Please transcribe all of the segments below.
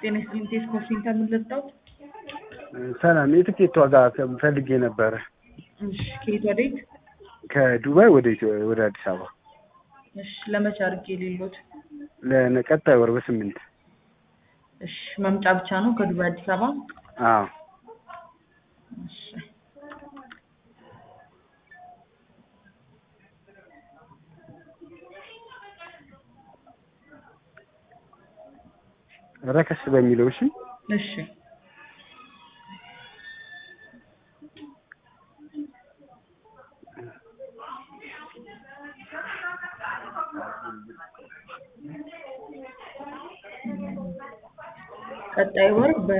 ጤና ይስጥልኝ ቴስኮ ሴንተር ምን ልርዳዎት? ሰላም የትኬት ዋጋ ፈልጌ ነበረ እሺ ከየት ወዴት? ከዱባይ ወደ ኢትዮ- ወደ አዲስ አበባ እሺ ለመቼ አድርጌ ሌሎት? ለቀጣይ ወር በስምንት እሺ መምጫ ብቻ ነው ከዱባይ አዲስ አበባ? አዎ እሺ ረከስ በሚለው እሺ እሺ ቀጣይ ወር በ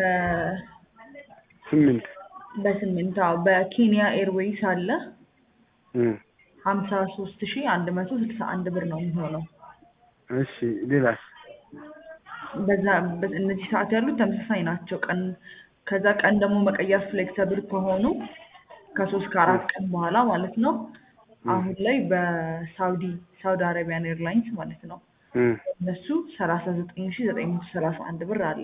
ስምንት በስምንት አዎ በኬንያ ኤርዌይስ አለ እም፣ ሀምሳ ሶስት ሺ አንድ መቶ ስልሳ አንድ ብር ነው የሚሆነው። እሺ ሌላስ በዛ በ- እነዚህ ሰዓት ያሉት ተመሳሳይ ናቸው። ቀን ከዛ ቀን ደግሞ መቀየር ፍሌክሰብል ከሆኑ ከሶስት ከአራት ቀን በኋላ ማለት ነው። አሁን ላይ በሳውዲ ሳውዲ አረቢያን ኤርላይንስ ማለት ነው እም፣ እነሱ ሰላሳ ዘጠኝ ሺ ዘጠኝ መቶ ሰላሳ አንድ ብር አለ።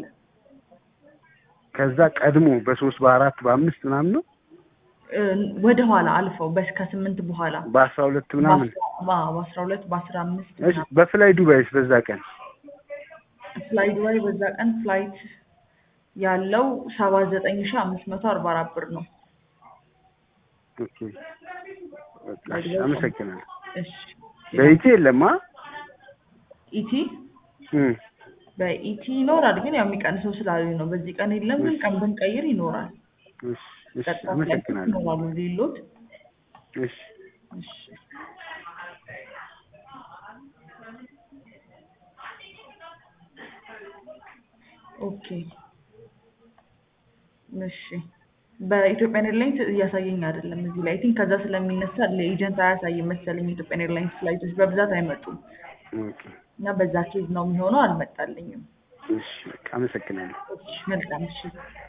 ከዛ ቀድሞ በሶስት በአራት በአምስት ምናምን ነው እ፣ ወደ ኋላ አልፈው በስከ ስምንት በኋላ በአስራ ሁለት ምናምን በአስራ- በአስራ ሁለት በአስራ አምስት እሺ በፍላይ ዱባይስ በዛ ቀን ፍላይ ዱባይ በዛ ቀን ፍላይት ያለው ሰባ ዘጠኝ ሺ አምስት መቶ አርባ አራት ብር ነው። ኦኬ በቃ እሺ፣ አመሰግናለሁ እሺ በኢቲ የለማ ኢቲ እም፣ በኢቲ ይኖራል፣ ግን ያው የሚቀንሰው ስላሉ ነው። በዚህ ቀን የለም፣ ግን ቀን ብንቀይር ይኖራል። እሺ እሺ ቀጥታ ፍላይቶች አመሰግናለሁ ይኖራሉ ሌሎት። እሺ እሺ ኦኬ እሺ በኢትዮጵያን ኤርላይንስ እያሳየኝ አይደለም እዚህ ላይ ቲንክ ከዛ ስለሚነሳ ለኤጀንት አያሳይም መሰለኝ። ኢትዮጵያን ኤርላይንስ ፍላይቶች በብዛት አይመጡም ኦኬ እና በዛ ኬዝ ነው የሚሆነው። አልመጣልኝም። እሺ በቃ አመሰግናለሁ እሺ መልካም እሺ